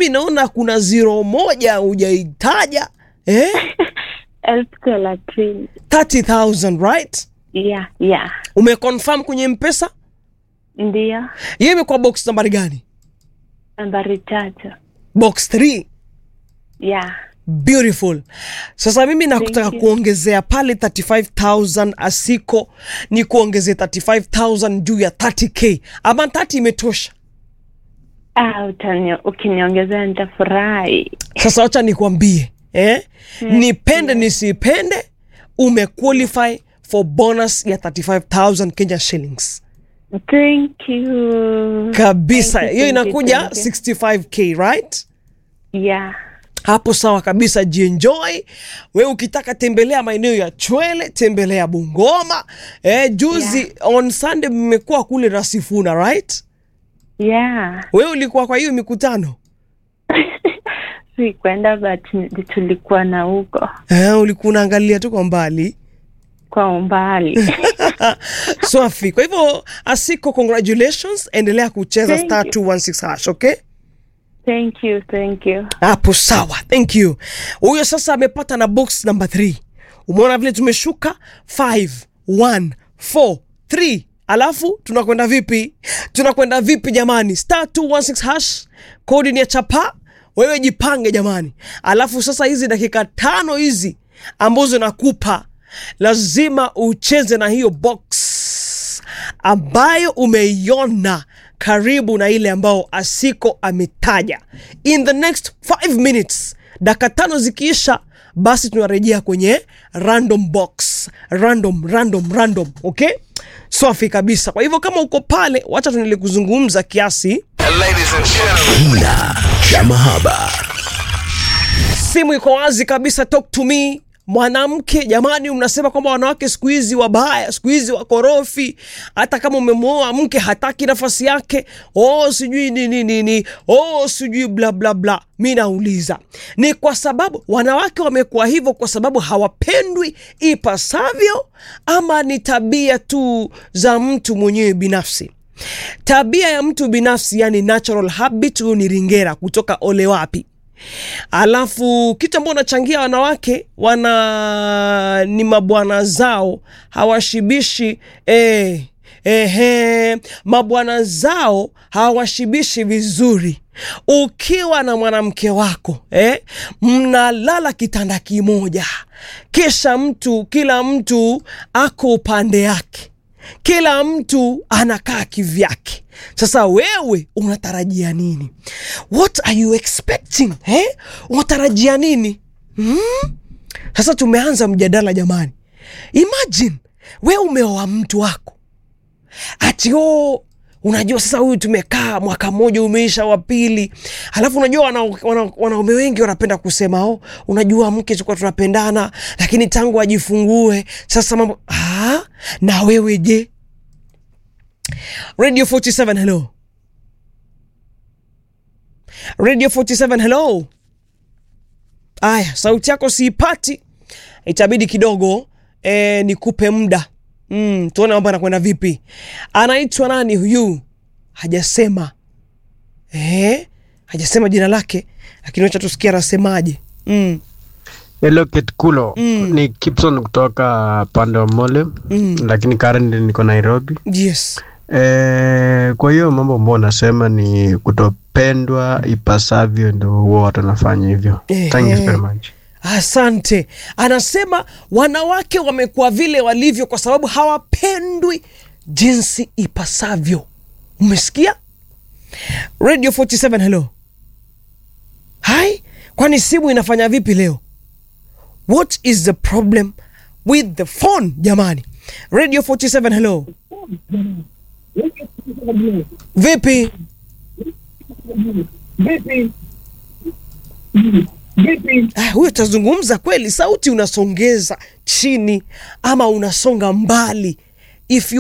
mimi naona kuna ziro moja hujaitaja eh? elfu thelathini 30000 right yeah yeah umeconfirm kwenye mpesa ndiyo hiyo imekuwa box nambari gani nambari tatu box 3 yeah beautiful sasa mimi nakutaka you. kuongezea pale 35000 asiko ni kuongezea 35000 juu ya 30k ama 30 imetosha ah, utani ukiniongezea nitafurahi sasa wacha nikwambie eh? nipende nisipende umequalify for bonus ya 35000 kenya shillings thank you kabisa Thank you, hiyo thank you, inakuja thank you. 65k right yeah hapo sawa kabisa jienjoy we ukitaka tembelea maeneo ya chwele tembelea bungoma eh, juzi Yeah. on sunday mmekuwa kule rasifuna right yeah we ulikuwa kwa hiyo mikutano si kwenda but ni- tulikuwa na huko eh, ulikuwa unaangalia tu kwa mbali kwa umbali swafi kwa hivyo asiko congratulations endelea kucheza Thank star you. 216 hash okay thank you thank you hapo sawa thank you huyo sasa amepata na box number 3 umeona vile tumeshuka 5 1 4 3 alafu tunakwenda vipi tunakwenda vipi jamani star 216 hash kodi ni ya chapa wewe jipange jamani alafu sasa hizi dakika tano hizi ambazo nakupa lazima ucheze na hiyo box ambayo umeiona karibu na ile ambao asiko ametaja in the next 5 minutes dakika tano zikiisha basi tunarejea kwenye random box random random random okay safi kabisa kwa hivyo kama uko pale wacha tuendelee kuzungumza kiasi Kina cha mahaba. simu iko wazi kabisa talk to me mwanamke jamani mnasema kwamba wanawake siku hizi wabaya siku hizi wakorofi hata kama umemwoa mke hataki nafasi yake oh sijui nini nini oh sijui bla bla bla mi nauliza ni kwa sababu wanawake wamekuwa hivyo kwa sababu hawapendwi ipasavyo ama ni tabia tu za mtu mwenyewe binafsi tabia ya mtu binafsi yani natural habit huyu ni ringera kutoka ole wapi alafu kitu ambao unachangia wanawake wana ni mabwana zao hawashibishi eh, ehe, mabwana zao hawashibishi vizuri ukiwa na mwanamke wako eh, mnalala kitanda kimoja kisha mtu kila mtu ako upande yake kila mtu anakaa kivyake sasa wewe unatarajia nini what are you expecting eh? unatarajia nini hmm? sasa tumeanza mjadala jamani imagine we umeoa mtu wako ati o unajua sasa huyu tumekaa mwaka mmoja umeisha wa pili alafu unajua wanaume wana, wana wengi wanapenda kusema o unajua mke tulikuwa tunapendana lakini tangu ajifungue sasa mambo ah, na wewe je radio 47 hello radio 47 hello aya sauti yako siipati itabidi kidogo e, nikupe muda mm, tuone mambo anakwenda vipi anaitwa nani huyu hajasema e, hajasema jina lake lakini wacha tusikia anasemaje mm. Hello Ketkulo mm. ni Gibson kutoka pande wa Mole mm. lakini currently niko Nairobi. yes E, kwa hiyo mambo ambao nasema ni kutopendwa ipasavyo, ndo huwa watu wanafanya hivyo. Thank you very much. asante anasema wanawake wamekuwa vile walivyo kwa sababu hawapendwi jinsi ipasavyo umesikia radio 47 hello hai kwani simu inafanya vipi leo what is the problem with the phone jamani radio 47 hello vipi Ah, huyo tazungumza kweli sauti unasongeza chini ama unasonga mbali if you